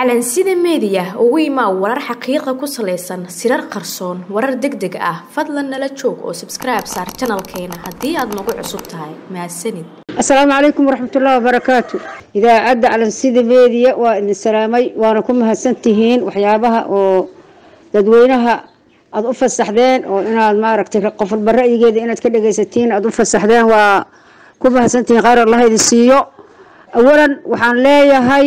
calansida meediya ugu imaa warar xaqiiqa ku salaysan sirar qarsoon warar deg deg ah fadlan nala joog oo sabskribe saar janalkeena haddii aad nagu cusub tahay mahadsanid asalaamu calaykum waraxmatullaahi wabarakaatu idaacadda calansida meediya waa idin salaamay waana ku mahadsantihiin waxyaabaha oo dadweynaha aada u fasaxdeen oo inaad maaragtay qofalba ra'yigeeda inaad ka dhegaysatiin aada u fasaxdeen waa ku mahadsantihiin khayr allah idin siiyo awalan waxaan leeyahay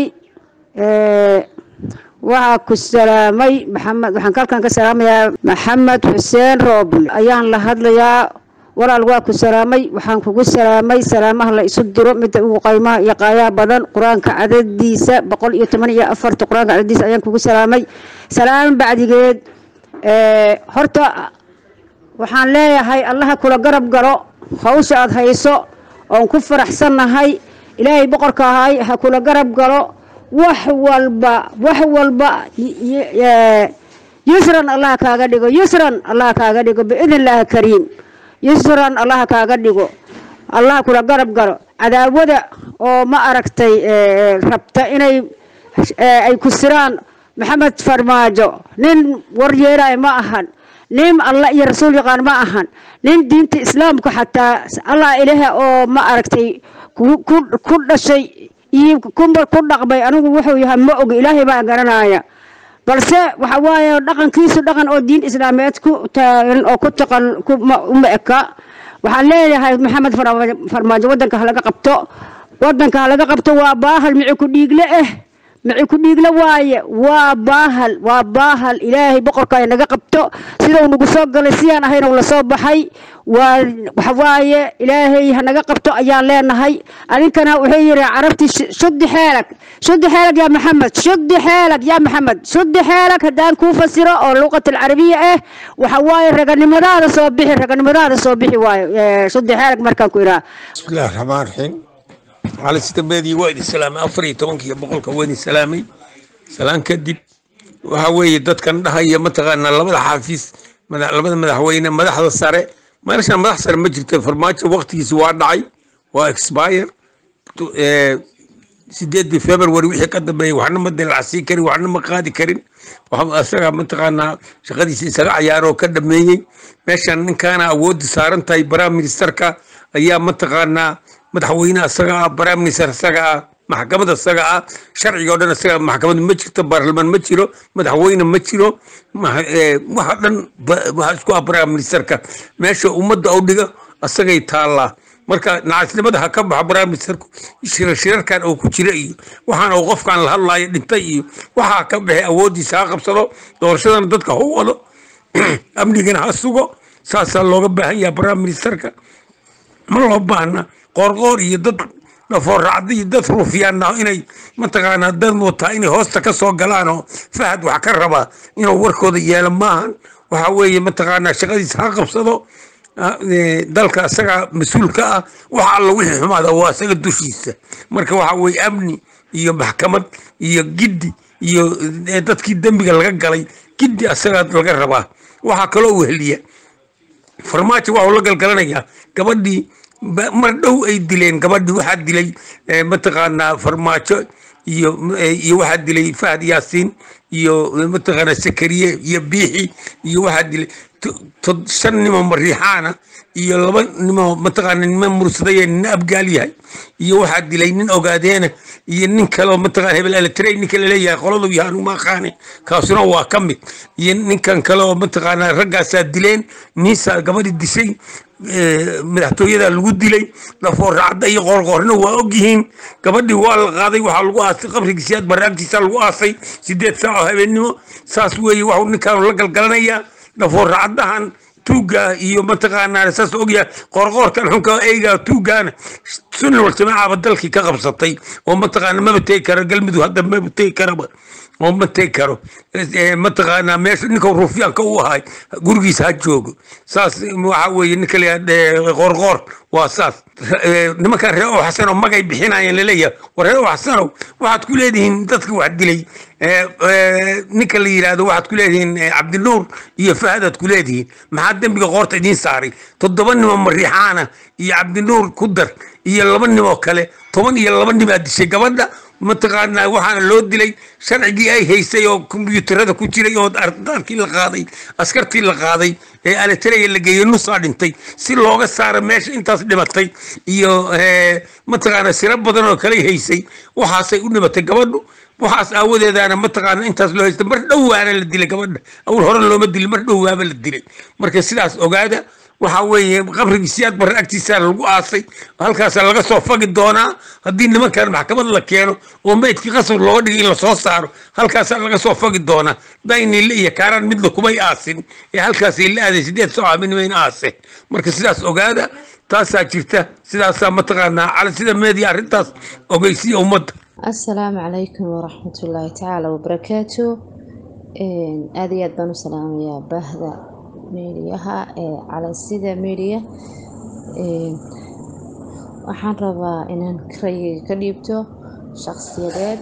waxaa ku salaamay maxamed waxaan kalkan ka salaamayaa maxamed xuseen roobl ayaan la hadlayaa walaal waa ku salaamay waxaan kugu salaamay salaamaha la isu diro midda ugu qaymaha iyo qaayaha badan qur-aanka cadadiisa boqol iyo toban iyo afarta qur-aanka cadadiisa ayaan kugu salaamay salaam bacdigeed horta waxaan leeyahay allaha kula garab galo hawsha aada hayso oon ku faraxsannahay ilaahay boqorka ahay ha kula garab galo wax walba wax walba yusran allah kaaga dhigo yusran allah kaaga dhigo biidn illaahi kariim yusran allah kaaga dhigo allah kula garab galo cadaawada oo ma aragtay rabta inay ay ku siraan maxamed farmaajo nin war yeelaayo ma ahan nin allah iyo rasuul yaqaan ma ahan nin diinta islaamka xataa allah ilaah oo ma aragtay ku dhashay iyo ku dhaqmay anigu wuxuu yahay ma og ilaahay baa garanaya balse waxa waaye dhaqankiisu dhaqan oo diin islaameed ku taagan oo ku taqan uma eka waxaan leeyahay maxamed farmaajo wadanka halaga qabto wadanka halaga qabto waa baahal mici ku dhiigle eh mici ku dhiigle waaye waa baahal waa baahal ilaahay boqorka naga qabto sidau nagu soo galay sidaan ahayna la soo baxay waa waxawaaye ilaahay hanaga qabto ayaan leenahay adinkana wuxuu yidhi carabtii shudi xeelag shudi xeelag yaa maxamed shudi xeelag yaa maxamed shudi xeelag haddaan kuu fasiro oo luqat alcarabiya ah waxa waaye raganimadaada soo bixi raganimadaada soo bixi waayo shudi xeelag markaan ku idhaha bismillahi raxmaan raxiim cali sida meediya waa idin salaamay afar iyo tobanka iyo boqolka waa idin salaamay salaan kadib waxa weeye dadkan dhahaya mataqaanaa labada xaafiis labada madaxweyne madaxda sare meeshan madax sare ma jirto farmaajo waqtigiisi waa dhacay waa expire sideedii february wixii ka dambeeyey waxna ma dilacsiin karin waxna ma qaadi karin isaga mataqaanaa shaqadiisa isaga cayaaroo ka dhameeyey meeshan ninkaana awoodda saaran tahay prime ministerka ayaa mataqaanaa madaxweyne isaga ah prime minister isaga ah maxkamad isaga ah sharciga o dhan isaga maxkamad ma jirto baarlamaan ma jiro madaxweyne ma jiro waxa dhan waxa isku ah prime ministerka meesha ummadda u dhiga isagay taallaa marka nacasnimada ha ka baxo prime ministerku shirarkan uu ku jira iyo waxaana uu qofkan la hadlaayo dhintay iyo waxaa ka baxay awooddiisa ha qabsado doorashadana dadka ha u wado amnigana ha sugo saasaa looga baahan yaha prime ministerka ma loo baahna qoorqoor iyo dad dhafooracda iyo dad ruufyaana inay mataqaanaa dad wataa inay hoosta ka soo galaan oo fahad wax ka rabaa inuu warkooda yeelo maahan waxa weeye mataqaanaa shaqadiisa ha qabsado dalka isaga mas-uulka ah wax alla wixii xumaada waa isaga dushiisa marka waxa weeye amni iyo maxkamad iyo giddi iyo dadkii dembiga laga galay giddi isagaa laga rabaa waxaa kaloo weheliya farmaajo waxuu la galgalanayaa gabadhii mar dhow ay dileen gabadhii waxaa dilay mataqaanaa farmaajo iyo iyo waxaa dilay fahad yaasiin iyo mataqaanaa sakariye iyo biixi iyo waxaa dilay shan nimo mariixaana iyo laba nimo mataqaana nima mursadaya nina abgaal yahay iyo waxaa dilay nin ogaadeena iyo nin kaleo mataqana hebel eletrey ninka laleeyahay qoladu yahan uma aqaane kaasuna waa ka mid iyo ninkan kale oo mataqaanaa raggaasaa dileen niisaa gabadhi dishay madaxtooyada lagu dilay dhafooracda iyo qoorqoorna waa ogyihiin gabadhii waa la qaaday waxaa lagu aasay qabrigiisiyaad baraagtiisa lagu aasay sideed saac oo habeennimo saas weeye waxuu ninkaan la galgalanayaa dhafooracdahan tuuga iyo mataqaanaa saas ogyahay qoorqoorkan xunka eyga tuugaana sunna wal jamaacaba dalkii ka qabsatay oo mataqaana maba tegi karo galmudug hadda maba tegi karaba oo ma tegi karo mataqaanaa meesha ninka ruufyaanka u ahay gurigiisa ha joogo saas waxa weeye ninka la qoorqoor waa saas nimankan reer oo xasanow magay bixinayeen laleeyahay war reer oo xasanow waxaad ku leedihiin dadka wax dilay ninka la yidhaahdo waxaad ku leedihiin cabdinuur iyo fahadaad ku leedihiin maxaa dembiga qoorta idiin saaray toddoba nimo mariixaana iyo cabdinuur ku dar iyo laba nimoo kale toban iyo laba nimaa dishay gabadha mataqaanaa waxaana loo dilay sharcigii ay haysay oo kombiyuutarada ku jiray oo ardaalkii la qaaday askartii la qaaday ee aletaraya la geeyey nusaa dhintay si looga saaro meesha intaas dhimatay iyo mataqaana siro badan oo kale haysay waxaasay u dhimatay gabadhu waxaas aawadeedaana mataqaana intaas loo haysta mar dhowaana la dilay gabadha awal hore looma dilin mar dhowaaba la dilay marka sidaas ogaada waxa weeye qabrigii siyaad barre agtiisa lagu aasay halkaasa laga soo fagi doonaa haddii nimankan maxkamad la keeno oo meydkii qasab looga dhigay in lasoo saaro halkaasaa laga soo fagi doonaa daynile iyo kaaraan midna kumay aasin ee halkaasay la aaday sideed soo aaminmayn aase marka sidaas ogaada taasaa jirta sidaasaa mataqaanaa cala sida meediya arrintaas ogeysiya ummadda asalaamu calaykum waraxmatullaahi tacaala wabarakaatu aada iyo aad baan u salaamayaa bahda meediyaha ee calansida meediya waxaan rabaa inaan rayiga ka dhiibto shaqsiyadeed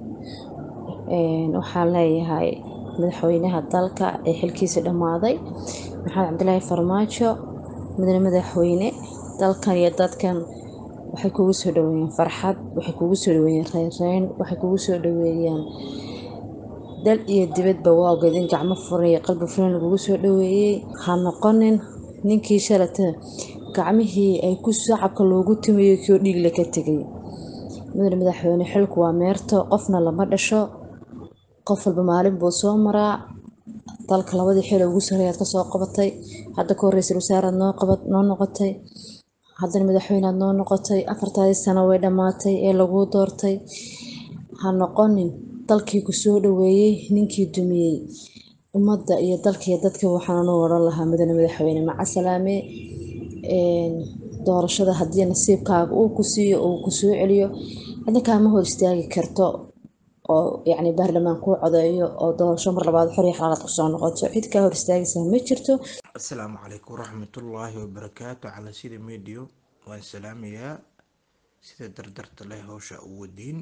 waxaan leeyahay madaxweynaha dalka ee xilkiisa dhammaaday maxamed cabdilaahi farmaajo mudane madaxweyne dalkan iyo dadkan waxay kugu soo dhaweeyaan farxad waxay kugu soo dhaweeyaan reynreyn waxay kugu soo dhaweeyaan dal iyo dibadba waa ogeedin gacmo furan iyo qalbi furan lagugu soo dhaweeyey ha noqonin ninkii shalata gacmihii ay ku shacabka loogu tumayo kii oo dhiigle ka tegay mudane madaxweyne xilku waa meerto qofna lama dhasho qof walba maalin buu soo maraa dalka labadii xil ugu sarreeyaad kasoo qabatay hadda ka horreysay wasaaraad noo qabad noo noqotay haddana madaxweyneaad noo noqotay afartaadii sano way dhammaatay ee laguu doortay ha noqonin dalkii ku soo dhaweeyey ninkii dumiyey ummadda iyo dalka iyo dadka waxaan u odhan lahaa mudane madaxweyne macasalaame doorashada haddii nasiibkaaga uu ku siiyo uu ku soo celiyo cidna kaama hor istaagi karto oo yacni baarlamaan kuu codeeyo oo doorasho mar labaad xor iyo xalaalaad kusoo noqoto cid kaa hor istaagaysaa ma jirto asalaamu calaykum waraxmatullaahi wabarakaatu calaa sida mediyo waan salaamayaa sida dardarta leh howsha u wadiin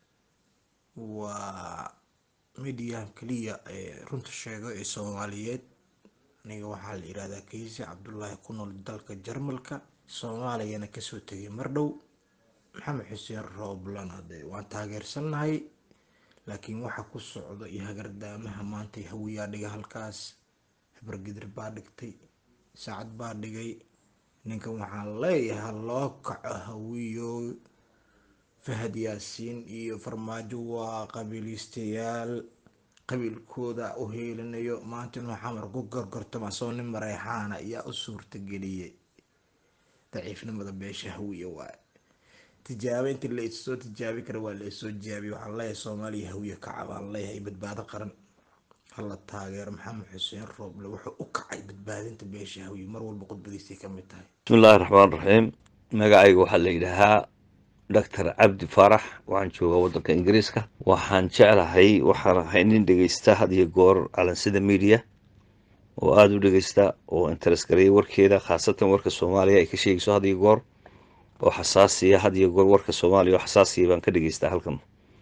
waa mediyaha keliya ee runta sheego ee soomaaliyeed aniga waxaa la yihahdaa kaysi cabdulaahi ku nool dalka jarmalka soomaaliyana kasoo tegay mar dhow maxamed xuseen rooblan hade waan taageersannahay laakiin waxa ku socda iyo hagardaamaha maanta hawiyaa dhiga halkaas habargidir baa dhigtay saacad baa dhigay ninkan waxaan leeyahay loo kaco hawiyo fahad yaasiin iyo farmaajo waa qabiiliistayaal qabiilkooda u heelinayo maanta inuu xamar ku gorgortama soo nin mareexaana ayaa u suurtageliyay daciifnimada beesha hawiya waaye tijaabo intii la issoo tijaabi kara waa la isoo jaabiy waxaan leeyahay soomaaliya hawiya kaca baan leeyahay badbaado qaran hala taageero maxamed xuseen rooble wuxuu u kacay badbaadinta beesha hawiya mar walba khudbadiisay ka mid tahay bismillahi raxmaan raxiim magacayga waxaa la yidhaahaa doctor cabdi faarax waxaan joogaa waddanka ingiriiska waxaan jeclahay waxaan ahay nin dhegeysta had iyo goor calansida media oo aada u dhegeysta oo interes gareeya warkeeda khaasatan warka soomaaliya ay ka sheegayso had iyo goor oo xasaasiya had iyo goor warka soomaaliya oo xasaasiya baan ka dhegeystaa halkan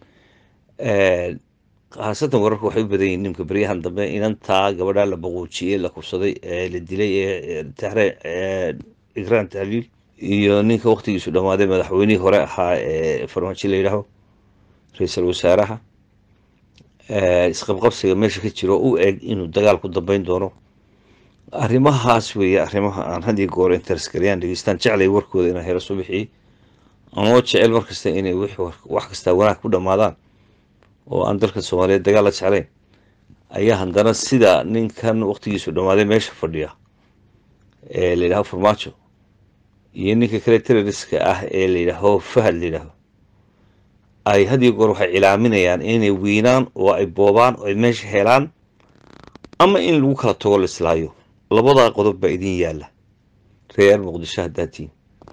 khaasatan wararka waxay u badan yihiin nimka beryahan dambe inantaa gabadhaa la baquujiyey la kubsaday ee la dilay ee tahre igraan tahliil iyo ninka waktigiisu dhammaaday madaxweynihii hore ahaa ee farmaajo la yidhaaho ra-iisul wasaaraha isqabqabsiga meesha ka jiro u eg inuu dagaal ku dambeyn doono arrimahaas weeye arrimaha aan had iyo goor interes gareyaan dhegeystaan jeclay warkooda inaan helo soo bixiyey anoo jecel markasta inay wax kastaa wanaag ku dhammaadaan oo aan dalka soomaaliyeed dagaal la jeclayn ayaa haddana sida ninkan waktigiisu dhammaaday meesha fadhiya ee la yidhaho farmaajo iyo ninka kale terroriska ah ee la yidhaaho fahad la yidhaaho ay had iyo goor waxay cilaaminayaan inay wiinaan oo ay boobaan oo ay meesha helaan ama in lagu kala tago la islaayo labadaa qodob baa idin yaalla reer muqdisho haddaatiin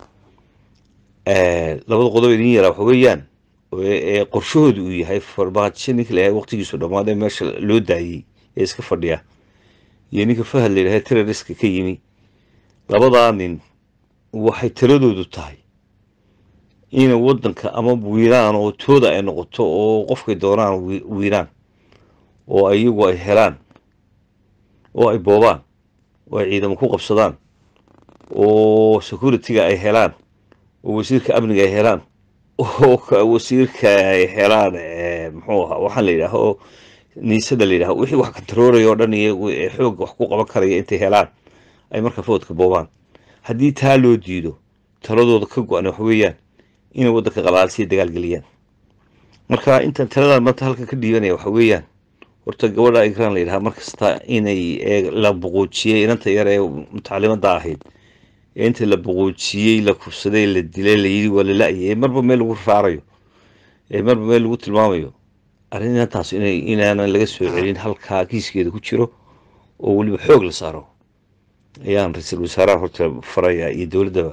labada qodob idin yaalla waxa weeyaan ee qorshahoodu uu yahay farmaajo ninka la waqtigiisu dhammaaday meesha loo daayey ee iska fadhiya iyo ninka fahad la yidhaha terroriska ka yimi labadaa nin waxay taladoodu tahay inay waddanka ama wiiraan oo tooda ay noqoto oo qofkay doonaan wiiraan oo iyagu ay helaan oo ay boobaan oo ay ciidamo ku qabsadaan oo security-ga ay helaan oo wasiirka amniga ay helaan oo ka- wasiirka ay helaan eh, muxuu ahaa waxaan la yidhaaho niisada la yidhaho wixii wax kantarooraya oo dhan iyagu ee xoogga wax ku qaban karaya intay helaan ay marka foodka boobaan haddii taa loo diido taladooda ka go-an waxa weeyaan inay waddanka qalaalsiya dagaal geliyaan marka intaan taladan maanta halkan ka dhiibanaya waxa weeyaan horta gabadha igraan la yidhaha markasta inay ee, la buquujiyey inanta yar ee mutacalimadda ahayd ee inta la buquujiyey la kufsaday la dilay la yidhi waa la la-yay ee marba meel lagu raarayo ee marba meel lagu tilmaamayo arrin inantaas inay inaanan laga soo celin halkaa kiiskeeda ku jiro oo weliba xoog la saaro ayaan ra-iisul wasaaraha horta faraya iyo dowladdaba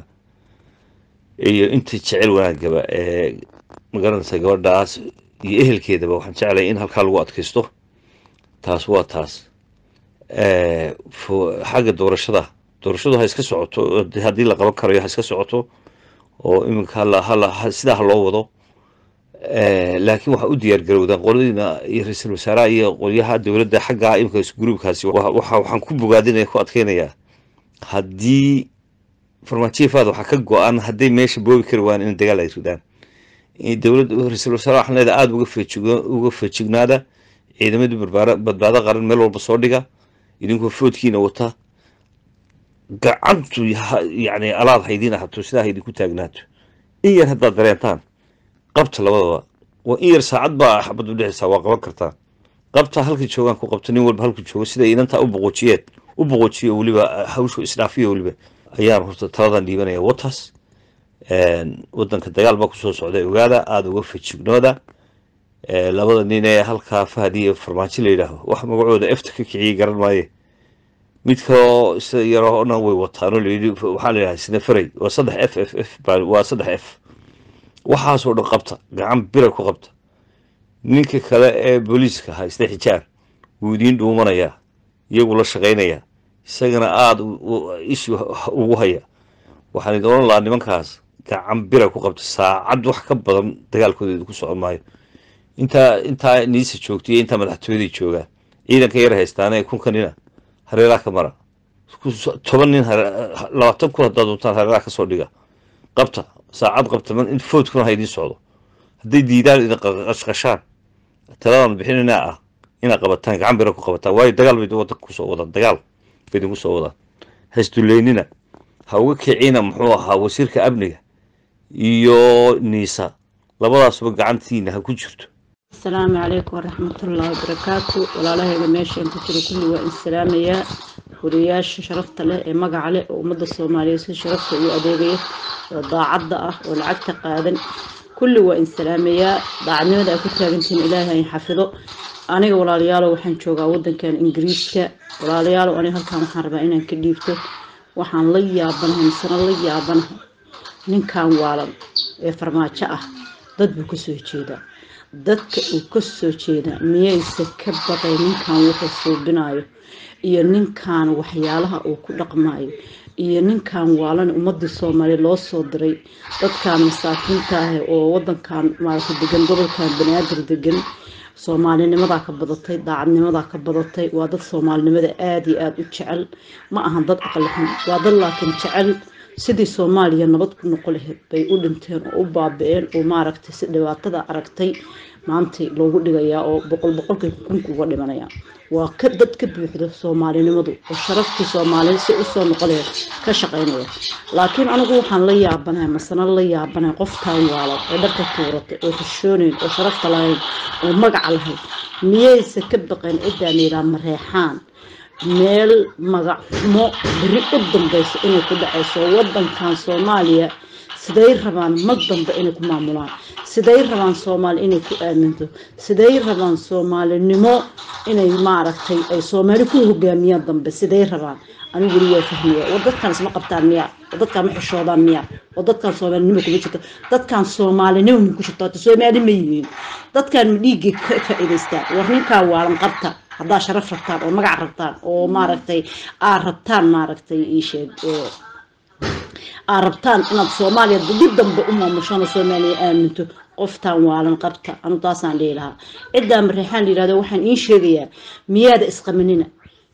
iyo inta jecel wanaagaba ee magaranaysa gabadhaas iyo ehelkeedaba waxaan jeclay in halkaa lagu adkaysto taas waa taas Eh, fo- xagga doorashada doorashadu ha iska socoto oo de- haddii la qaban karayo ha iska socoto oo iminka hala hala ha- sidaa ha loo wado Eh, laakiin waxaa u diyaar garowdaan qoladiina iyo ra-iisul wasaaraha iyo qolyaha dowladda xagga imika gruubkaasi wa- waxa waxaan ku bogaadinaya ku adkeynayaa haddii farmaajiyafaada waxaa ka go-an hadday meesha boobi kari waan in dagaal ay ridaan in dowladda ra-iisul wasaare waxaan leedahay aada uga feejigo uga feejignaada ciidamadii barbaara badbaado qaran meel walba soo dhiga idinkoo foodkiina wata gacantu ha- yacni alaad haydiin ahato sidaa ha idinku taagnaato in yar haddaad dareentaan qabta labadaba waa in yar saacad baa xabad u dhexaysaa waa qaban kartaa qabta halkii joogaan ku qabta nin walba halkii joogo siday inantaa u boqoojiyeen u boqoojiyo weliba hawshu isdhaafiyo weliba ayaan horta taladan dhiibanaya watas wadanka dagaal baa kusoo socday ogaada aada uga fejignooda Eh, labada nin ee halkaa fahad iyo farmaajo la yidhaaho wax magacooda efta ka kiciyey garan maaye mid kaloo sida yaroona way wataanoo layidhi waxaa la yidhaha sinafaray waa saddex f f f baa- waa saddex f waxaasoo dhan qabta gacan bira ku qabta ninka kale ee booliiska haysta xijaar wuu idiin dhuumanayaa iyagu la shaqaynayaa isagana aada u- u- ishu ugu haya waxaan idin oran lahaa nimankaas gacan bira ku qabta saacad wax ka badan dagaalkooda idinku socon maayo intaa intaa niisa joogta iyo intaa madaxtooyadii joogaan ciidanka yar haystaana ee kunka nina hareeraha ka mara Ku- toban nin hare- labaatan kun haddaad doontaan hareeraha ka soo dhiga qabta saacad qabta man in foodkuna ha idiin socdo hadday diidaan idin qashqashaan taladan bixinina ah inaad qabataan gacan bira ku qabataan waayo dagaal bay wadanka kusoo wadaan dagaal bay idinku soo wadaan hasduleynina ha uga kicina muxuu ahaa wasiirka amniga iyo niisa labadaasuba gacantiina ha ku jirto asalaamu calaykum waraxmatullaahi wabarakaatu walaalahayga meeshaan ku jiro kulli waa in salaamayaa wariyaasha sharafta leh ee magaca leh oo ummadda soomaaliyeed si sharafta ugu adeegaya oo daacadda ah oo lacagta qaadan kulli waa in salaamayaa daacadnimada ay ku taagantihiin ilaahay in xafido aniga walaalayaalow waxaan joogaa wadankan ingiriiska walaalayaalow aniga halkan waxaan rabaa inaan ka dhiibto waxaan la yaabanahay misena la yaabanahay ninkan waalan ee farmaajo ah dad buu ka soo jeedaa dadka uu ka soo jeedaa miyayse ka baqay ninkan wuxuu suubinayo iyo ninkan waxyaalaha uu ku dhaqmayo iyo ninkan waalan ummadii soomaaliya loo soo diray dadkan masaakiinta ah oo wadankan maarata degan gobolkan banaadir degan soomaalinimadaa ka badatay daacadnimadaa ka badatay waa dad soomaalinimada aada iyo aada u jecel ma ahan dad aqli xun waa dad laakiin jecel sidii soomaaliya nabad ku noqo lahayd bay u dhinteen oo u baabi-een oo maaragtay si dhibaatada aragtay maantay loogu dhigayaa oo boqol boqolkay kunka uga dhimanaya waa ka dad ka buuxda soomaalinimadu oo sharaftii soomaaliyed si usoo noqo lahayd ka shaqaynaya laakiin anigu waxaan la yaabanahay masana la yaabanahay qoftaan waalan ee dharka tuuratay oo xishoonayn oo sharafta lahayn oo magaca lahayd miyayse ka baqeen ciddaan yidhaa mareexaan meel magac xumo beri u dambayso inay ku dhacayso wadankan soomaaliya siday rabaan mag dambe inay ku maamulaan siday rabaan soomaali inay ku aaminto siday rabaan soomaalinimo inay maaragtay ay soomaali ku hogaamiyaan dambe siday rabaan anigu weli waa fahmaya war dadkan isma qabtaan miya war dadkan ma xishoodaan miya war dadkan soomaalinimo kuma jirto dadkan soomaalinimo ma ku jirto hata soomaali ma yihiin dadkan ma dhiiggay ka faa'iidaystaan war ninkaa waalan qabta haddaa sharaf rabtaan oo magac rabtaan oo maaragtay aad rabtaan maaragtay ii sheeg ee, aad rabtaan inaad soomaaliya dib dambe u maamushaan oo soomaaliya aaminto qoftaan waalan qabta anu taasaan dhihi lahaa ciddaa mareexaan la yihahdo waxaan iin sheegayaa miyaada isqaminina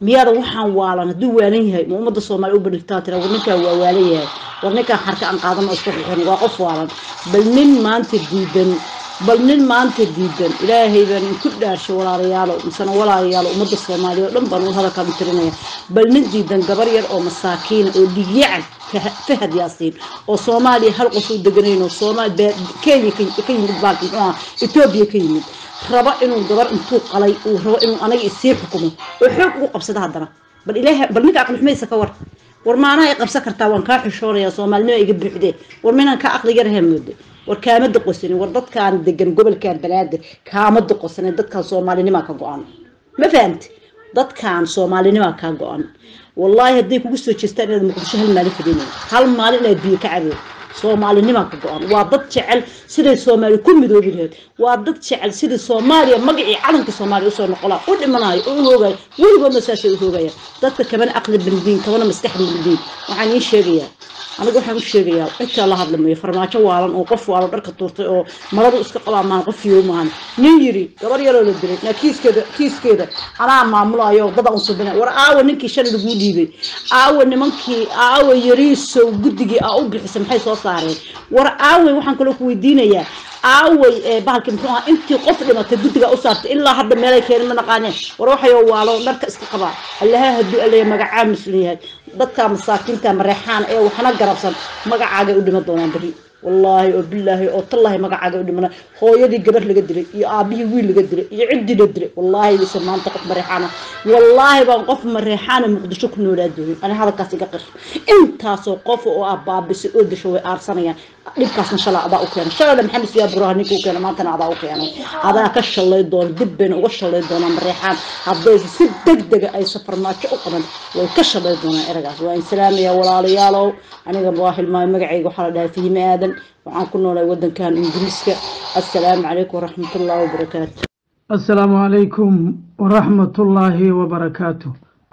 miyaada waxaan waalan hadduu waalan yahay ma ummadda soomaaliya u bandhigtaa tira war ninkaa waa waalan yahay war ninkaa xarka aan qaadan oo iska xixin waa qof waalan bal nin maanta diidan bal nin maanta diidan ilaahay baan inku dhaarshay walaalayaalo misena walaalayaalo ummadda soomaaliya oo dhan baan u hadalkaan u tirinaya bal nin diidan gabar yar oo masaakiina oo dhigyacan fahad yaasiin oo soomaaliya hal qof u deganayno soomaali kenya ka yimid baalka muxuu ahaa etoobiya ka yimid raba inuu gabar intuu qalay uu rabo inuu anaga isii xukumo oo xoog ugu qabsada haddana bal ilaaha bal ninka aqli xumaysa ka war war maanaha ay qabsan kartaa waan kaa xishoonaya soomaalinimo iga buuxdee war minaan ka aqliga raha moodo war kaama doqosanin war dadkaan degan gobolkan balaadir kaama doqosanin dadkaan soomaalinimaa ka go-an ma fahamti dadkaan soomaalinimaa kaa go-an wallaahi hadday kugu soo jeestaan inaad muqdisho hal maalin fadhinayo hal maalin inaad biyo ka cabeen soomaalinimaa ka go-an waa dad jecel siday soomaaliya ku midoobi lahayd waa dad jecel sidai soomaaliya magacii calanka soomaaliya usoo noqolaa u dhimanayo oo u hoogayo weligoodna saasay u hoogayaan dadka kabana aqli bildiin kabana maskax bildiin waxaan iin sheegayaa aniga waxaan u sheegayaa cidtaa la hadlamayo farmaajo waalan oo qof waalo dharka tuurtay oo maradu iska qabaa maan qof yoo maahan nin yiri gabar yaroo la dilay naa kiiskeeda kiiskeeda anaa maamulayo dada un subina war aawa ninkii shalay laguu dhiibay aawa nimankii aawa yariisow guddigii aa u bixisay maxay soo saareen war aaway waxaan kaloo ku weydiinayaa aaway bahalki muxuu ahaa intii qof dhimatay guddiga u saartay ilaa hadda meelay keenin ma naqaaneen war waxayoo waalo dharka iska qabaa allaha hadduu alaya magacaa muslim yahay dadka masaakiinta mareexaan ee waxna garabsan magacaagay u dhiman doonaan beri wallaahi oo bilaahi oo tallaahi magacaaga u dhimana hooyadii gabar laga dilay iyo aabihii wiil laga dilay iyo ciddii la dilay wallaahi bise maanta qof mareexaana wallaahi baan qof mareexaana muqdisho ku noolaa doonin ani hadalkaas iga qir intaasoo qof oo ah baabisay oo dasho way aarsanayaan dhibkaasna shalaa adaa u keenay shalayna maxamed siyaa buraha ninka u keenay maantana adaa u keenay adaa ka shalay doona dib bayna uga shalay doonaan mareexaan hadday si deg dega ay safarmaajo u qaban way ka shalay doonaan eragaas waa in salaamaya walaalayaalow aniga waa hilmaamay magacayga waxaa la dhahay fahime aadan waxaan ku noolay wadankan ingiriiska assalaamu calaykum waraxmatullaahi wabarakaatu assalaamu calaykum waraxmatullaahi wabarakaatu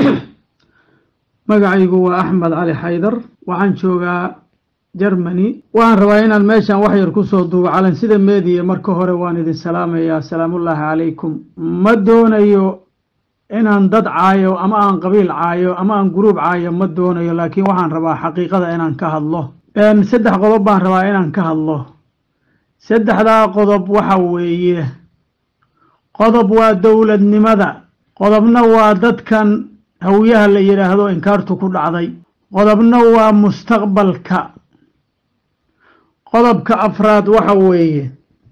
magacaygu waa axmed cali xaydar waxaan joogaa germany waxaan rabaa inaan meeshan wax yar kusoo duubo calansida meediya marka hore waan idin salaamayaa asalaamullaahi calaykum ma doonayo inaan dad caayo ama aan qabiil caayo ama aan guruub caayo ma doonayo laakiin waxaan rabaa xaqiiqada inaan ka hadlo saddex qodob baan rabaa inaan ka hadlo saddexdaa qodob waxa weeye qodob waa dowladnimada qodobna waa dadkan hawiyaha la yidhaahdo inkaartu ku dhacday qodobna waa mustaqbalka qodobka afraad waxa weeye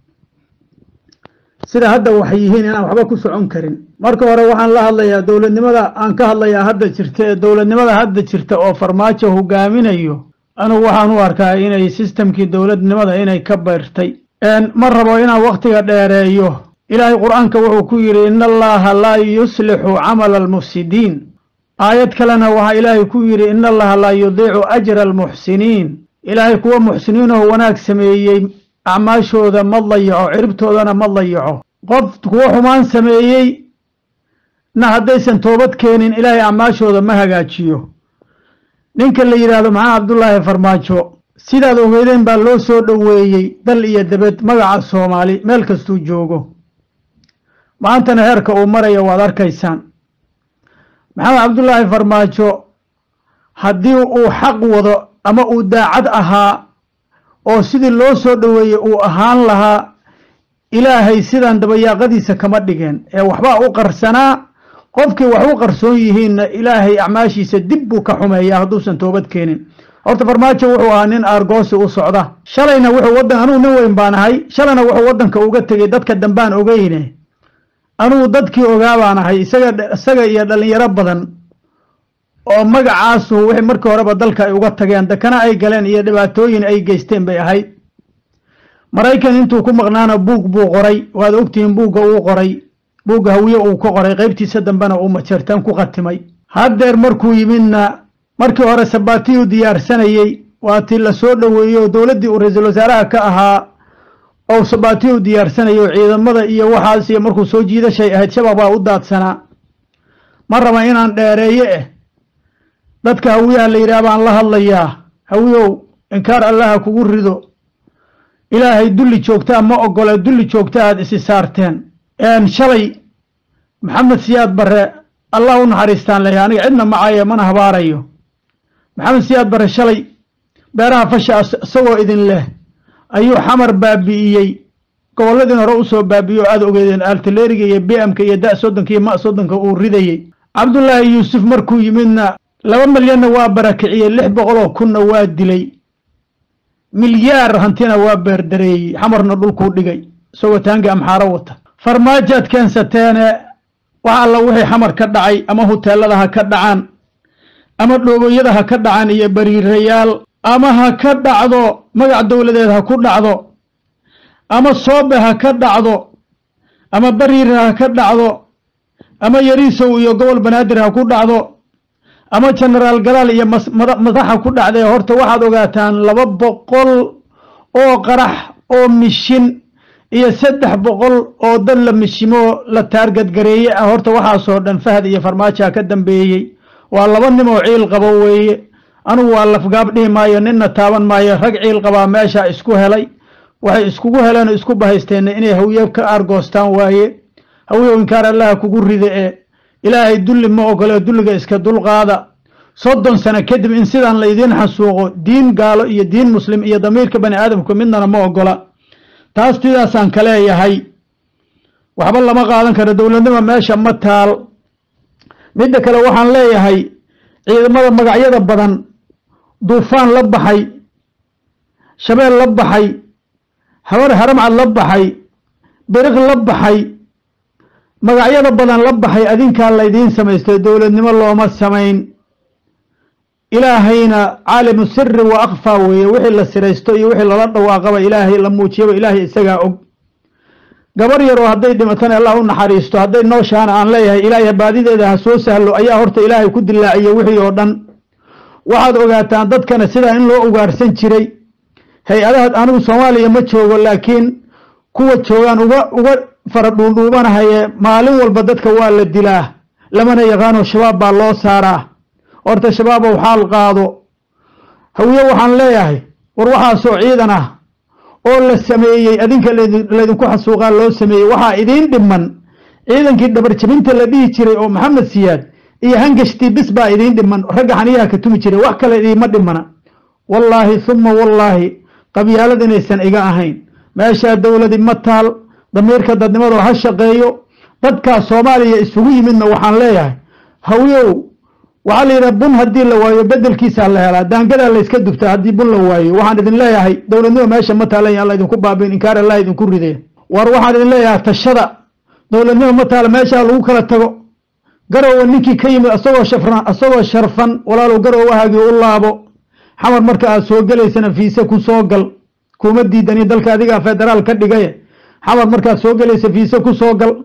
sida hadda waxay yihiin inaan waxba ku socon karin marka hore waxaan la hadlayaa dowladnimada aan ka hadlayaa hadda jirta ee dowladnimada hadda jirta oo farmaajo hogaaminayo anugu waxaan u arkaa inay sistamkii dowladnimada inay ka bayrtay ma rabo inaan wakhtiga dheereeyo ilaahay qur-aanka wuxuu ku yidhi ina allaha laa yuslixu camala almufsidiin aayad kalena waxaa ilaahay ku yidhi ina allaha laa yudiicu ajra almuxsiniin ilaahay kuwa muxsiniinoo wanaag sameeyey acmaashooda ma dayaco ciribtoodana ma dayaco qof kuwa xumaan sameeyey na haddaysan toobad keenin ilaahay acmaashooda ma hagaajiyo ninka la yidhaahdo maxaa cabdullaahi farmaajo sidaad ogeydeen baa loo soo dhoweeyey dal iyo debed magaca soomaali meel kastuu joogo maantana heerka uu maraya waad arkaysaan maxamed cabdullaahi farmaajo haddii uu xaq wado ama uu daacad ahaa oo sidii loo soo dhoweeyey uu ahaan lahaa ilaahay sidan dabayaaqadiisa kama dhigeen ee waxbaa u qarsanaa qofkii wax u qarsoon yihiinna ilaahay acmaashiisa dib buu ka xumeeyaa hadduusan toobad keenin horta farmaajo wuxuu ahaa nin aargoosi u socda shalayna wuxuu wadan anugu nin weyn baan ahay shalayna wuxuu waddanka uga tegey dadka dambaan ogeyne anugu dadkii ogaa baan ahay isaga isaga iyo dhallinyaro badan oo magacaasu wixii markii horeba dalka ay uga tageen dakana ay galeen iyo dhibaatooyin ay geysteen bay ahayd maraykan intuu ku maqnaana buug buu qoray waad ogtihiin buugga uu qoray buugga hawiye uu ka qoray qaybtiisa dambena uu majeertaan ku khatimay haddeer markuu yimidna markii hore sabaatiyuu diyaarsanayey waa tii la soo dhoweeyey oo dowladdii uu ra-iisul wasaaraha ka ahaa oo sabaatiyuu diyaarsanayay oo ciidamada iyo waxaas iyo markuu soo jiidashay ahayd shabaab waa u daadsanaa ma raba inaan dheereeye eh dadka hawiyaha la yidhaah baan la hadlayaa hawiyow inkaar allaha kugu rido ilaahay dulli joogtaa ma ogole dulli joogta aad isi saarteen shalay maxamed siyaad barre allah u naxariistaan leeyahay aniga cidna macaaye mana habaarayo maxamed siyaad bare shalay beeraha fasha isagoo idin leh ayuu xamar baabi'iyey gobolladin hore usoo baabi'iye oo aada ogeedeen altaleriga iyo b m-ka iyo da soddonka iyo ma soddonka uu ridayey cabdullaahi yuusuf markuu yimidna laba milyanna waa barakiciyey lix boqoloo kunna waa dilay milyaar hantina waa beerdareeyey xamarna dhulkuu dhigay isagoo taangi amxaaro wata farmaajaad keensateene wax alla wixii xamar ka dhacay ama huteelada ha ka dhacaan ama dhoogoyada ha ka dhacaan iyo bariirayaal ama ha ka dhacdo magac dowladeed ha ku dhacdo ama soobe ha ka dhacdo ama bariir ha ka dhacdo ama yariisow iyo gobol banaadir ha ku dhacdo ama genaraal galaal iyo madaxa ku dhacdee horta waxaad ogaataan laba boqol oo qarax oo mishin iyo saddex boqol oo dad la mishimoo la taargadgareeye ah horta waxaasoo dhan fahad iyo farmaajoa ka dambeeyey waa laba nimoo ciil qabo weeye anugu waa lafgaab dhihi maayo ninna taaban maayo rag ciil qabaa meesha isku helay waxay iskugu heleen oo isku bahaysteenna inay hawye ka aargoostaan waaye hawyow inkaar allaha kugu rida ee ilaahay dulli ma ogole dulliga iska dulqaada soddon sano kadib in sidaan laydiin xasuuqo diin gaalo iyo diin muslim iyo damiirka bani aadamku midnana ma ogola taas sidaasaan ka leeyahay waxba lama qaadan karo dowladnimo meesha ma taal midda kale waxaan leeyahay ciidamada magacyada badan duufaan la baxay shabeel la baxay habar haramcad la baxay beriq la baxay magacyada badan la baxay adinkaa laydiin samaystay dowladnimo looma samayn ilaahayna caalimu siri wa akfaa weeye wixii la siraysto iyo wixii lala dhawaaqaba ilaahay la muujiyaba ilaahay isagaa og gabar yaroo hadday dhimatana allah u naxariisto hadday nooshaana aan leeyahay ilaahay baadideeda ha soo sahlo ayaa horta ilaahay ku dilaaciye wixii oo dhan waxaad ogaataan dadkana sidaa in loo ugaarsan jiray hay-adaha anigu soomaaliya ma joogo laakiin kuwa joogaan uga uga fara dhuundhuubanahaye maalin walba dadka waa la dilaa lamana yaqaano shabaab baa loo saaraa horta shabaabow xaal qaado hawiye waxaan leeyahay war waxaasoo ciidan ah oo la sameeyey adinka laydinku xasuuqaa loo sameeyey waxaa idiin dhiman ciidankii dhabarjabinta la dhihi jiray oo maxamed siyaad iyo hangashtii bis baa idiin dhiman ragga xaniyaha ka tumi jiray wax kale idiima dhimana wallaahi humma wallaahi qabyaalad inaysan iga ahayn meeshaa dowladi ma taal damiirka dadnimadoo ha shaqeeyo dadkaa soomaaliya isugu yimidna waxaan leeyahay hawyow waxaa la yidhaha bun haddii la waayo bedelkiisaa la helaa daangadaa layska dubtaa haddii bun la waayo waxaan idin leeyahay dowladnimo meesha ma taalan alla idinku baabiin inkaar allah idinku ridee war waxaan idin leeyahay tashada dowladnimo ma taala meeshaa lagu kala tago garowa ninkii ka yimid asagoo shafran asagoo sharfan walaalow garowahaagii u laabo xamar marka aad soo gelaysana fiise ku soo gal kuma diidani dalka adigaa federaal ka dhigaye xamar markaad soo gelaysa fiise ku soo gal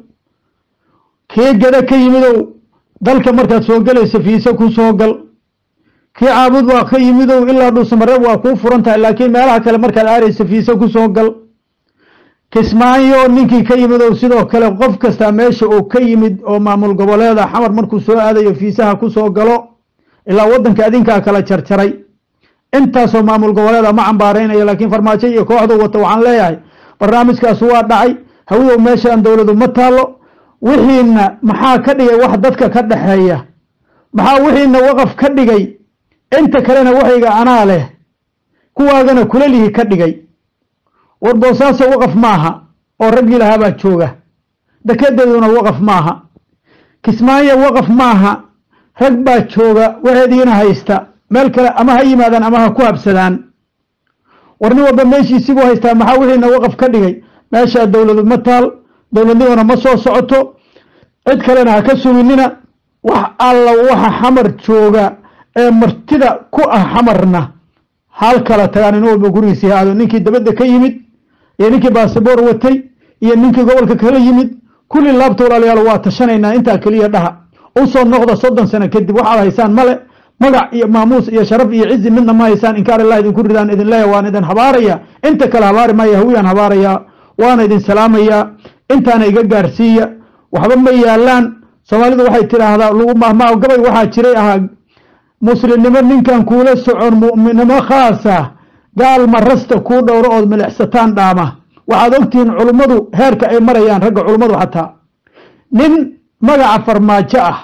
kii gada ka yimidow dalka markaad soo gelaysa fiise ku soo gal kii caabud waa ka yimidow ilaa dhuusamareeb waa kuu furan tahay laakiin meelaha kale markaad aaraysa fiise ku soo gal kismaayo ninkii ka yimidow sidoo kale qof kastaa meesha uu ka yimid oo maamul goboleeda xamar markuu soo aadayo fiisaha ku soo galo ilaa waddanka adinkaa kala jarjaray intaasoo maamul goboleeda ma cambaaraynayo laakiin farmaajo iyo kooxdu wata waxaan leeyahay barnaamijkaas waa dhacay hawidow meeshaan dowladu ma taalo wixiina maxaa ka dhigay wax dadka ka dhaxeeya maxaa wixiina waqaf ka dhigay inta kalena waxayga anaa leh kuwaagana kulalihi ka dhigay war boosaaso waqaf maaha oo raggii lahaabaa jooga dekedeeduna waqaf maaha kismaayo waqaf maaha rag baa jooga waxeediina haysta meel kale ama ha yimaadaan ama ha ku habsadaan war nin walba meeshiisibuu haystaa maxaa wixiina waqaf ka dhigay meeshaa dowladu ma taal dowladnimona ma soo socoto cid kalena ha ka suginina wax alla waxa xamar jooga ee martida ku ah xamarna hal kala tagaan nin walba gurigiisii haado ninkii dabadda ka yimid iyo ninkii basaboor watay iyo ninkii gobolka kala yimid kulli laabta walaalayaal waa tashanaynaa intaa keliya dhaha usoo noqda soddon sano kadib waxaad haysaan male magac iyo maamuus iyo sharaf iyo cizi midna ma haysaan inkaar allah idinku ridaan idin leeya waan idin habaaraya inta kale habaari maya hawiyaan habaarayaa waana idin salaamayaa intaana iga gaarsiiya waxba ma yaalaan soomaalidu waxay tidhaahdaa lagu mahmaa gabay waxaa jiray ahaa muslimnimo ninkan kuula socon mu'minnimo khaasa gaal marasta kuu dhowro ood milixsataan dhaama waxaad ogtihiin culummadu heerka ay marayaan ragga culummadu xataa nin magaca farmaajo ah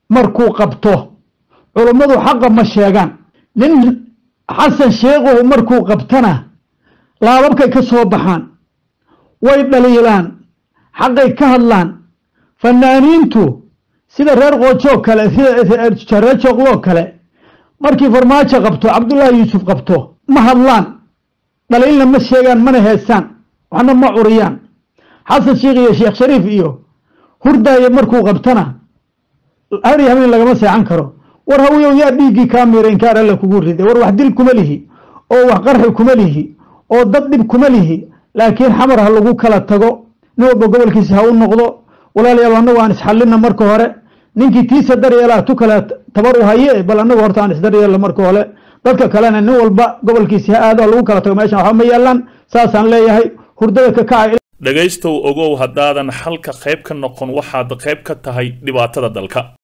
markuu qabto culummadu xaqa ma sheegaan nin xasan sheekhuhu markuu qabtana laababkay ka soo baxaan way dhaliilaan xaqay ka hadlaan fanaaniintu sida reer qoojoo kale sida reer jooqloo kale markii farmaajo qabto cabdullaahi yuusuf qabto ma hadlaan dhaliilna ma sheegaan mana heesaan waxna ma curiyaan xasan sheekh iyo sheekh shariif iyo hurdaaye markuu qabtana har iyo habeen lagama seexan karo war hawiyow yaa dhiiggii kaa miira inkaar alla kugu riday war wax dil kuma lihi oo wax qarxi kuma lihi oo dad dhib kuma lihi laakiin xamar ha lagu kala tago nin walba gobolkiisa ha u noqdo walaalayaal annagu aan isxallina marka hore ninkii tiisa daryeelaa tu kale tabar u haye bal annagu horta aan isdaryeelno marka hore dadka kalena nin walba gobolkiisa ha aado ha lagu kala tago meeshan waxba ma yaalaan saasaan leeyahay hurdada ka kaca dhegaystow ogow haddaadan xalka qayb ka noqon waxaad qayb ka tahay dhibaatada dalka